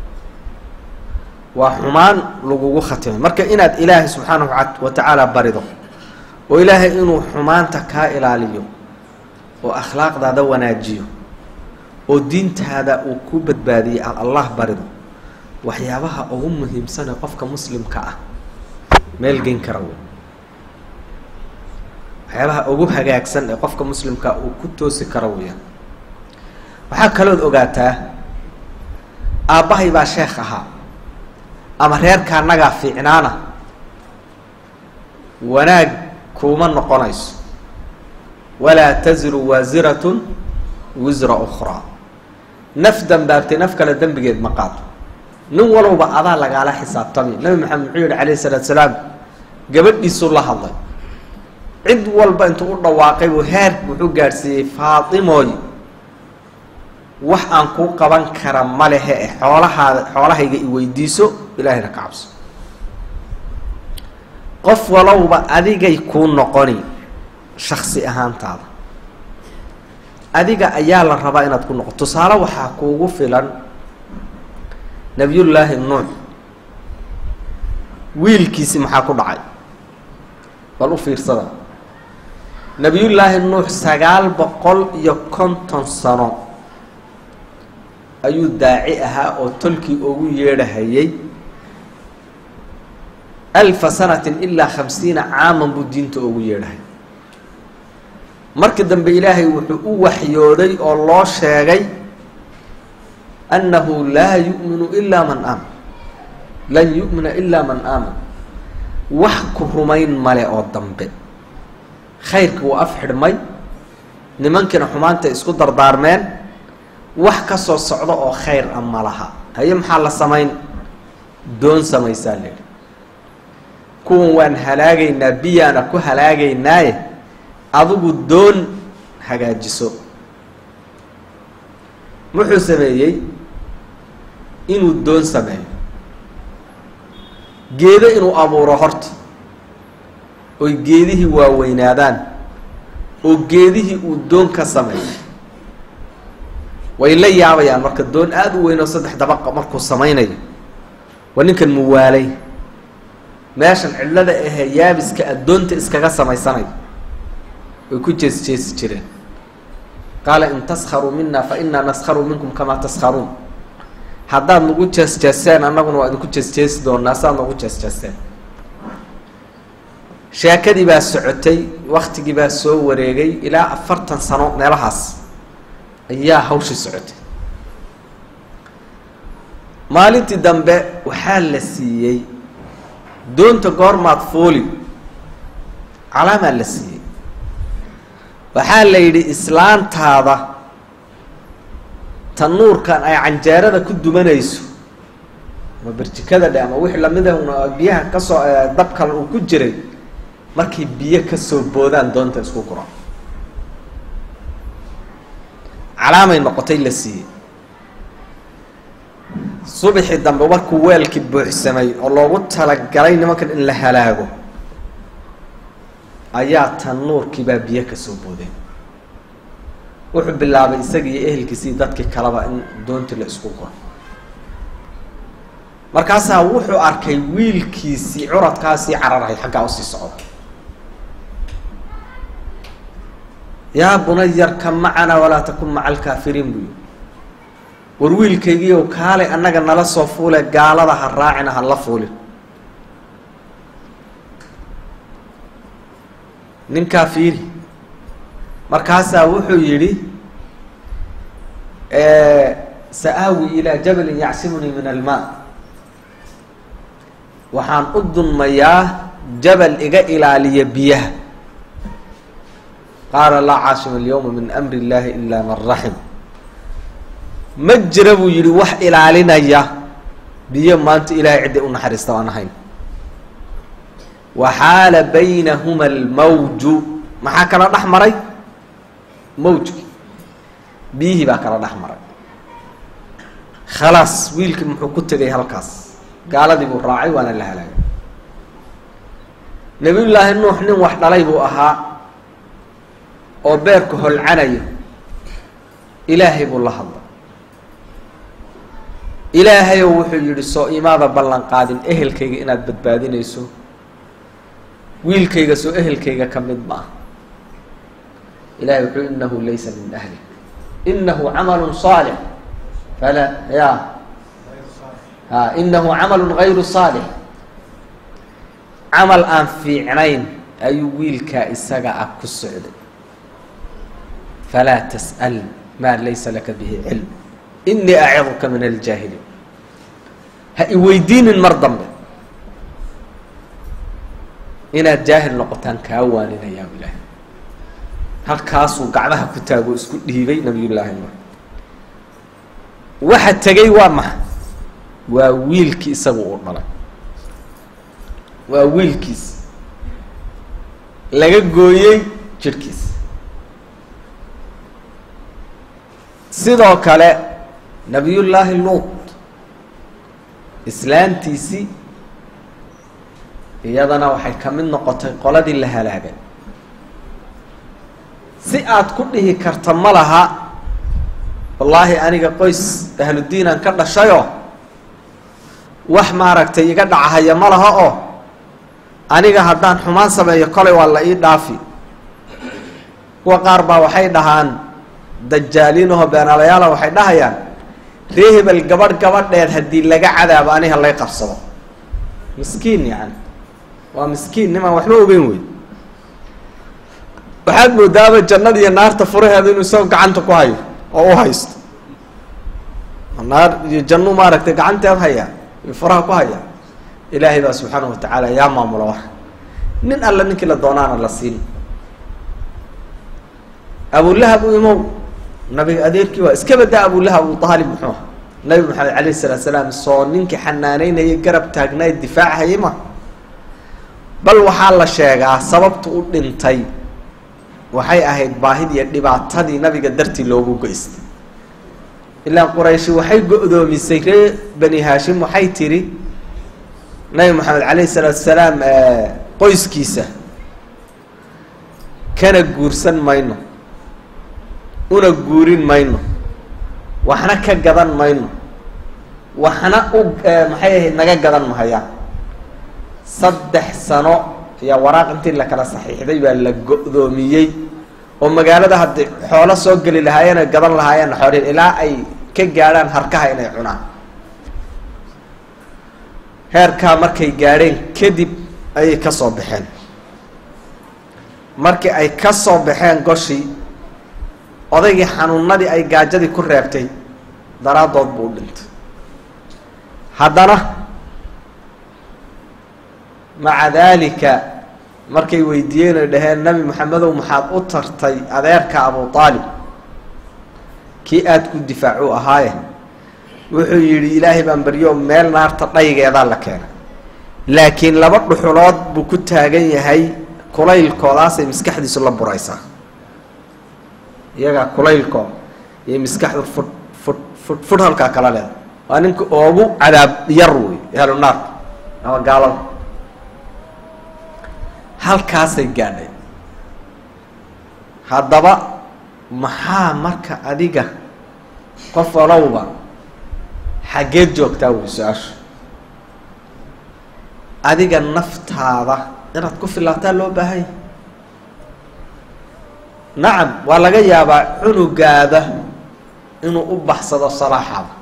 waa xumaan lagugu khatimay marka inaad ilaahay subxaanahu wa tacaala barido oo ilaahay inuu xumaanta kaa ilaaliyo oo akhlaaqdaada wanaajiyo oo diintaada uu ku badbaadiyey aad allah barido waxyaabaha ugu muhiimsanee qofka muslimka ah meel geyn kara wey waxyaabaha ugu hagaagsan ee qofka muslimka uu ku toosi karo weyaan waxaa kalood ogaataa aabbahay baa sheekh ahaa ama reerka annagaa fiicnaana wanaag kuuma noqonayso walaa taziru waasiratun wisra ukhraa naf dambaabtay naf kale dembigeed ma qaado nin walowba adaa lagaala xisaabtamay nabi maxamed muxuu yihi calayhi salaatu salaam gabadhiisuu la hadlay cid walba intuu u dhawaaqay buu heer wuxuu gaadhsiiyey faatimooy wax aan kuu qaban kara ma lehe e xoolahaada xoolahayga i weydiiso ilaahayna ka cabso qof walowba adigay kuu noqoni shaksi ahaantaada adiga ayaa la rabaa inaad ku noqo tusaale waxaa kuugu filan nabiyullaahi nuux wiilkiisi maxaa ku dhacay bal u fiirsada nabiyullaahi nuux sagaal boqol iyo konton sano ayuu daaci ahaa oo tolkii ugu yeedhahayay alfa sanatin ilaa khamsiina caaman buu diinta ugu yeedhahay markii dambe ilaahay wuxuu u waxyooday oo loo sheegay annahu laa yu'minu ilaa man aaman lan yu'mina ilaa man aaman wax ku rumayn male oo dambe khayrkii wuu af xidhmay nimankiina xumaanta isku dardaarmeen wax ka soo socdo oo khayr a ma laha haye maxaa la samayn doon samaysaa la yidhi kuwan waan halaagaynaa biyaana ku halaagaynaaye adigu doon hagaajiso wuxuu sameeyey inuu doon sameeyo geedo inuu abuuro horta oy geedihii waaweynaadaan oo geedihii uu doon ka sameeyo way la yaabayaan marka doon aada u weyn oo saddex dabaqa markuu samaynayo waa ninkan muwaalay meeshan cidlada ahee yaabiska addoonta iskaga samaysanayo way ku jees jeesi jireen qaala in taskharuu mina fa inaa naskharu minkum kamaa taskharuun haddaad nagu jees jeeseen annaguna waa idinku jees jeesi doonaa saad nagu jees jeeseen sheekadii baa socotay waktigii baa soo wareegay ilaa afartan sano meelahaas ayaa hawshii socotay maalintii dambe waxaa la siiyey doonta goormaad fooli calaamaa la siiyey waxaa la yidhi islaantaada tanuurkan ay canjeerada ku dumanayso ama berjikada dhe ama wixii lamida biyaha kasoo dabkan uu ku jiray markay biyo kasoo boodaan doonta isku gura calaamay noqotay la siiyey subaxii dambe markuu weelkii buuxsamay oo loogu talagalay nimankan in la halaago ayaa tanuurkii baa biyo kasoo boodeen wuxuu bilaabay isagii iyo ehelkiisii dadkii kaleba in doontii la isku guro markaasaa wuxuu arkay wiilkiisii curadkaasii cararahay xaggaa usii socda yaa bunayarka macana walaa takun maca alkaafiriin buu yihi war wiilkaygiiow kaalay annaga nala soo fuule gaalada ha raacina ha la fuulin ninkaa fiiri markaasaa wuxuu yidhi sa-aawi ilaa jabalin yacsimunii min almaa waxaan u dunmayaa jabal iga ilaaliya biyaha qaala laa caasima alyawma min amri illaahi ilaa man raxim ma jira buu yidhi wax ilaalinaya biyo maanta ilaahay cidday u naxariista aan ahayn waxaala baynahuma almawju maxaa kala dhex maray mawjki biyihii baa kala dhex maray khalaas wiilkii muxuu ku tegay halkaas gaaladii buu raacay waana la halaagay nabiyullaahi nuux nin wax dhalay buu ahaa oo beerka holcanayo ilaahay buu la hadlay ilaahayow wuxuu yidhi soo imaada ballan qaadin ehelkayga inaad badbaadinayso wiilkayga soo ehelkayga ka mid ma ah ilahay wuxuu inahu laysa min ahli inahu camalu saalix fala ya ha inahu camalu gayru saalix camal aan fiicnayn ayuu wiilkaa isaga ah ku socday falaa tas'al maa laysa laka bihi cilm inii aciduka min aljaahiliin ha i weydiinin mar dambe inaad jaahil noqotaan kaa waaninayaa ilaahay halkaasuu gacmaha ku taago isku dhiibay nabiyullaahi nuux waxa tegay waa maxa waa wiilkii isagu uu dhalay waa wiilkiis laga gooyey jirhkiis sidoo kale nabiyullaahi luut islaantiisii iyadana waxay ka mid noqotay qoladii la halaagay si aad ku dhihi karta ma laha wallaahi aniga qoys ahludiinaan ka dhashayoo wax maaragtay iga dhacahaya ma laha oo aniga haddaan xumaan sameeyo kolay waa la ii dhaafi kuwa qaar baa waxay dhahaan dajaaliinaho beenaalayaala waxay dhahayaan ree hebel gabadh gabadheed haddii laga cadaabo aniga lay qabsado miskiin yacani waa miskiin nimaan waxba ogeyn wey waxaad moodaaba jannada iyo naarta furaheeda inuu isagoo gacanta ku hayo oo u haysto naar iyo jannu maaragtay gacanteed haya iyo furaha ku haya ilaahay baa subxaana wa tacaala yaa maamula wax nin alla ninkii la doonaana la siin abulahab u imow nabiga adeerkii waa iska badaa abulahab abu aalib muxuu aha nabi maxamed calayhi salaatu salaam soo ninkii xanaaneynayay garab taagnaay difaachayay ma bal waxaa la sheegaa sababta u dhintay waxay ahayd baahid iyo dhibaatadii nabiga dartii loogu geystay ilaa qurayshi waxay go-doomisay ree bani haashim waxay tidhi nabi maxamed calayhi salaatu salaam qoyskiisa kana guursan mayno una guurin mayno waxna ka gadan mayno waxna u maxay ahayd naga gadan mahayaan saddex sano ayaa waraaq intii la kala saxiixday baa la go-doomiyey oo magaalada haddii xoolo soo geli lahaayeen oy gadan lahaayeen xoolin ilaa ay ka gaadhaan harkaha inay cunaan heerkaa markay gaadheen kadib ayay ka soo baxeen markii ay ka soo baxeen goshii odaygii xanuunadii ay gaajadii ku reebtay daraaddood buu u dhintay haddana maca daalika markay weydiiyeen oy dhaheen nebi maxamedow maxaad u tartay adeerka abu aalib kii aada ku difaacu ahaaye wuxuu yidhi ilaahay baan baryo meel naarta dhaygeedaa la keenay laakiin laba dhuxulood buu ku taagan yahay kulaylkoodaasay maskaxdiisu la buraysaa iyagaa kulaylkood iyo maskaxdu fudh fudh fudh fudh halkaa kala leeda waa ninka oogu cadaab yar wey ahlu naarka ama gaalada halkaasay gaadhay haddaba maxaa marka adiga qof walowba xaggeed joogtaa wey su-aasha adiga naftaada inaad ku filaataa loo baahanya nacam waa laga yaabaa cunugaada inuu u baxsado salaaxaada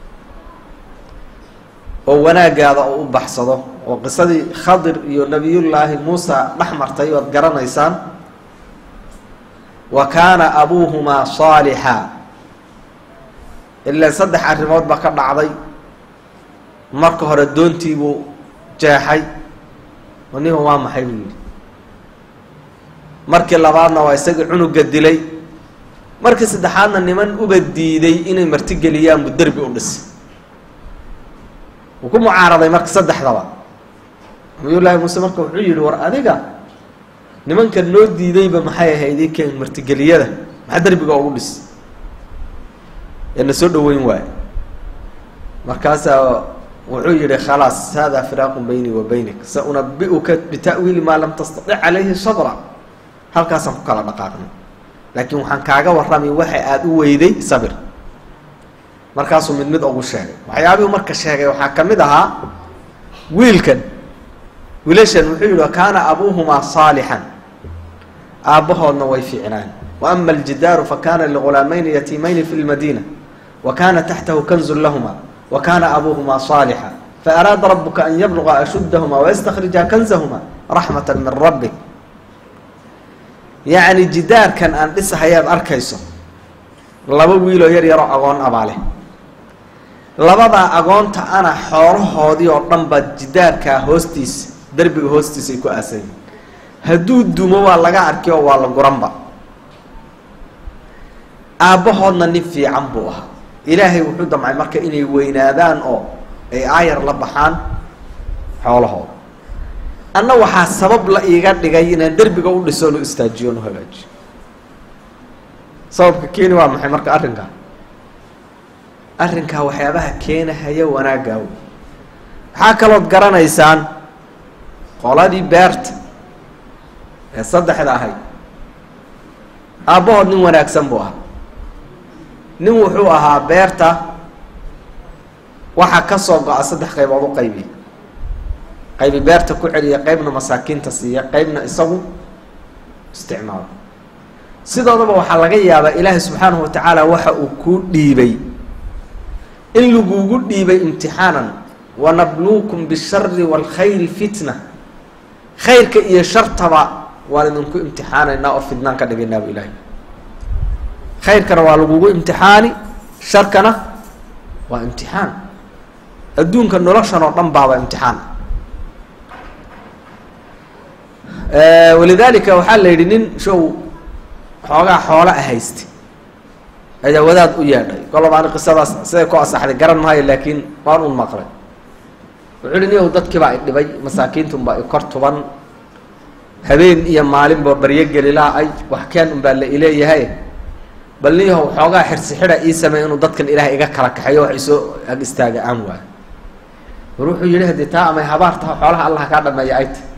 oo wanaagaada oo u baxsado oo qisadii khadir iyo nabiyullaahi muusa dhex martay oad garanaysaan wa kaana abuuhumaa saalixa ilaa saddex arrimood baa ka dhacday marka hore doontiibuu jeexay niba waa maxay buu yidhi markii labaadna waa isagii cunuga dilay markii saddexaadna niman uba diiday inay martigeliyaan buu derbi u dhisay wuu ku mucaaraday marka saddexdaba nabiyullaahi muuse marka wuxuu yidhi war adiga nimanka noo diidayba maxay ahayd ikeen martigeliyada maxaa derbiga ugu dhis ee na soo dhaweyn waayo markaasaa wuxuu yihi khalaas hada firaaqun baynii wa baynik sa unabi-uka bita'wiili maa lam tastatic calayhi sabra halkaasaan ku kala dhaqaaqnay laakiin waxaan kaaga warramay waxa aada u weyday sabir markaasuu mid mid ugu sheegay waxyaabihuu marka sheegay waxaa ka mid ahaa wiilkan wiilashan wuxuu yihi kaana abuuhumaa saalixan aabbahoodna way fiicnaan wa ama aljidaaru fakana ligulaamayni yatiimayni fi lmadiina wa kana taxtahu kanzun lahuma wa kana abuuhumaa saalixa faaraada rabuka an yabluga ashuddahuma wayastakrija kanzahuma raxmata min rabbik yacni jidaarkan aan dhisahayaad arkayso laba wiiloo yar yaroo agoon abaa leh labadaa agoonta ana xoolahoodii oo dhan baa jidaarkaa hoostiisa derbiga hoostiisa ay ku aasayiin hadduu dumo waa laga arki oo waa la guranba aabbahoodna nin fiican buu ahaa ilaahay wuxuu damcay marka inay weynaadaan oo ay aayar la baxaan xoolahooda anna waxaa sabab la iiga dhigay inaan derbiga u dhiso nu istaajiyo nu hagaajiyo sababka keeni waa maxay marka arrinkaa arrinkaa waxyaabaha keenahaya wanaaggaa wey maxaa kalood garanaysaan qoladii beerta ee saddexda ahayd aabbahood nin wanaagsan buu ahaa nin wuxuu ahaa beerta waxaa ka soo go-a saddex qaybood u qaybiya qaybi beerta ku celiya qeybna masaakiinta siiya qeybna isagu isticmaalo sidoodaba waxaa laga yaabaa ilaahay subxaanahu watacaala waxa uu kuu dhiibay in lagugu dhiibay imtixaanan wanabluukum bishari waalkhayri fitna khayrka iyo shartaba waan idinku imtixaanaynaa oo fidnaan ka dhigaynaaba ilaahay khayrkana waa lagugu imtixaani sharkana waa imtixaan adduunka noloshan oo dhan baaba imtixaan walidaalika waxaa la yidhi nin show xoogaa xoola a haysta ayaa wadaad u yeedhay koloba ani qisadaas siday ku asaxday garan maayo laakiin waan un maqlay wuxuu yihi niyow dadkiibaa i dhibay masaakiintunbaa i kor tuban habeen iyo maalinba baryo gelilaa ay wax keen unbaa la ileeyahay bal niyahow xoogaa xirsi xida ii sameey inuu dadkan ilaah iga kala kaxeeyo wax isoo ag istaaga aan waayo war wuxuu yihi haddii taa amay habaar taha xoolaha allah kaa dhameeya ay ta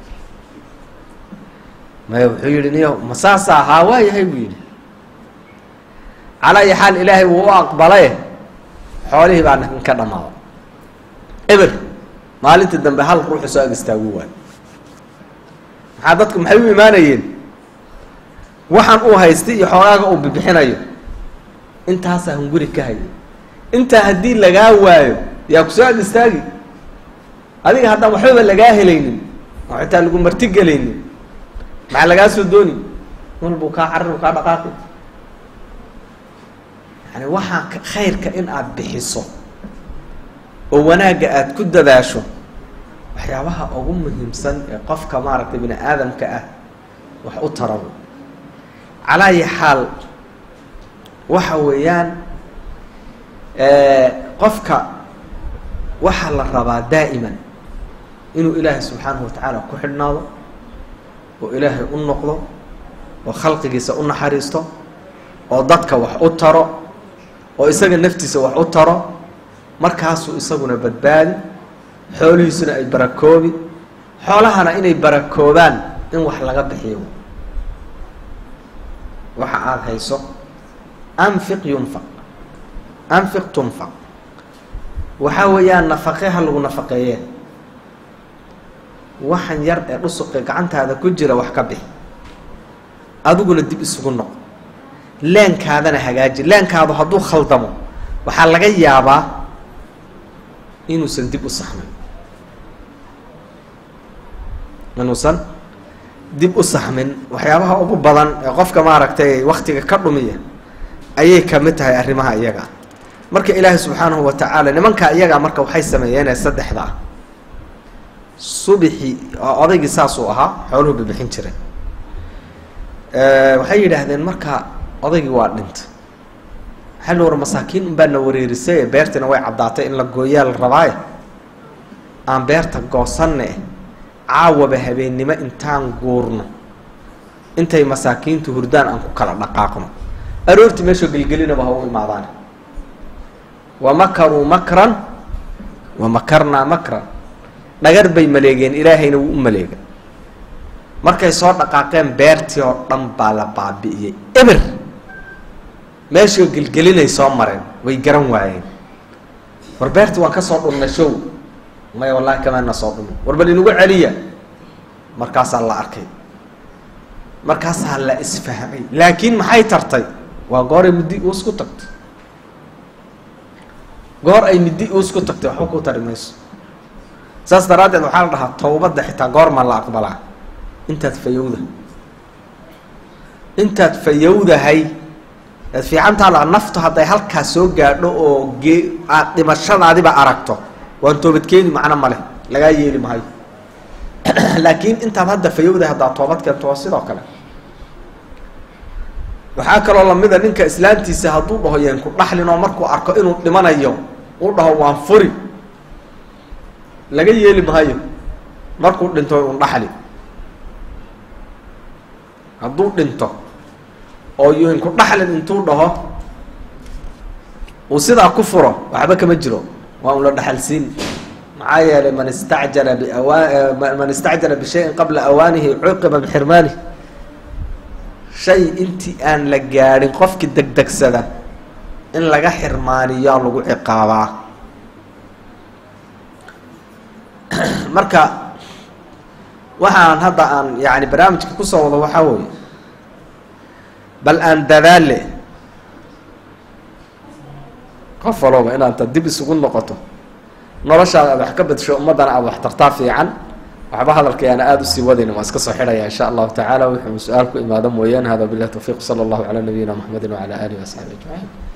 maya wuxuu yihi niyahow ma saasa haa waayahay buu yidhi calaa iyo xaal ilaahay wuu u aqbalaye xoolihii baa ka dhamaada eber maalintii dambe hal ruuxu soo ag istaagu waayo maxaa dadku maxay u imaanayeen waxaan uu haystay iyo xoogaaga uu bibixinayo intaasaa hunguri ka hayay intaa haddii lagaa waayo yaa kusoo ag istaagi adiga haddaan waxbaba lagaa helaynin oo xitaa lagu martigelaynin maxaa lagaa soo dooni walbuu kaa carir kaa dhaqaaqi yani waxaa khayrka in aada bixiso oo wanaagga aada ku dadaasho waxyaabaha ugu muhiimsan ee qofka maaragtay bini aadamka ah wax u tarabo calaa ayi xaal waxa weeyaan qofka waxaa la rabaa daa'iman inuu ilaahay subxaanahu watacaala ku xidhnaado oo ilaahay u noqdo oo khalqigiisa u naxariisto oo dadka wax u taro oo isaga naftiisa wax u taro markaasuu isaguna badbaadi xoolihiisuna ay barakoobi xoolahana inay barakoobaan in wax laga bixiyo waxa aada hayso anfiq yunfaq anfiq tunfaq waxaa weeyaan nafaqe ha lagu nafaqeeye waxan yar ee dhusuqe gacantaada ku jira wax ka bixi adiguna dib isugu noq leenkaadana hagaaji leenkaadu hadduu khaldamo waxaa laga yaabaa inuusan dib u saxmin inuusan dib u saxmin waxyaabaha ugu badan ee qofka maaragtay waktiga ka dhumiya ayay kamid tahay arrimaha iyaga marka ilaahay subxaanahu wa tacaala nimankaa iyagaa marka waxay sameeyeenee saddexda ah subixii odaygii saasuu ahaa xooluhu bibixin jiray waxay yidhaahdeen marka odaygii waa dhintay waxaa la war masaakiin unbaa na wareerisay beertiina way caddaatay in la gooyaa la rabaaye aan beerta goosanne caawaba habeennimo intaan guurno intay masaakiintu hurdaan aan ku kala dhaqaaqno aroortii meeshoo gelgelinaba ha u imaadaan wa makaruu makran wa makarnaa makran dhagar bay maleegeen ilaahayna wuu u maleega markay soo dhaqaaqeen beertii oo dhan baa la baabi'iyey eber meeshoo gelgelinay soo mareen way garan waayeen war beertii waan ka soo dhunnay show maya wallahi kamaana soo dhunay war bal inugu celiya markaasaa la arkay markaasaa la isfahmay laakiin maxay tartay waa gooray middi uus ku tagtay goor ay middi uus ku tagtay waxba ku tari mayso saas daraaddeed waxaa la dhahaa towbadda xitaa goormaa la aqbalaa intaad fayowda intaad fayowdahay aad fiicantaa la naftu hadday halkaa soo gaadho oo gee aad dhimashadaadiba aragto waan toobadkeeni macno male lagaa yeeli mahayo laakiin intaad hadda fayowdahay haddaad toobad keento waa sidoo kale waxaa kaloo lamida ninka islaantiisa hadduu dhaho yeen ku dhaxlin oo markuu arko inuu dhimanayo uu dhaho waan furi laga yeeli mahayo markuu dhinto un dhaxli hadduu dhinto oo yeen ku dhaxlin intuu dhaho uu sidaa ku furo waxba kama jiro waa un la dhaxalsiin maxaa yeelay man istacjala biawaa man istacjala bishayin qabla awaanihi cuqiba bixirmaanihi shay intii aan la gaadhin qofkii degdegsada in laga xirmaaniyaa lagu ciqaabaa marka waxaan hadda aan yani barnaamijka kusoo wado waxaa weeye bal aan dadaale qof walooba inaanta dib isugu noqoto noloshaada aad wax ka badsho ummaddana aada wax tartaa fiican waxba hadalkayaana aada usii wadayna waan iska soo xidhaya insha allahu tacaala wuxuu su-aal ku imaado mooyaane hada bilah tawfiiq sala allahu calaa nabiyina maxamedi wacala alihi wasaxbi ajmaciin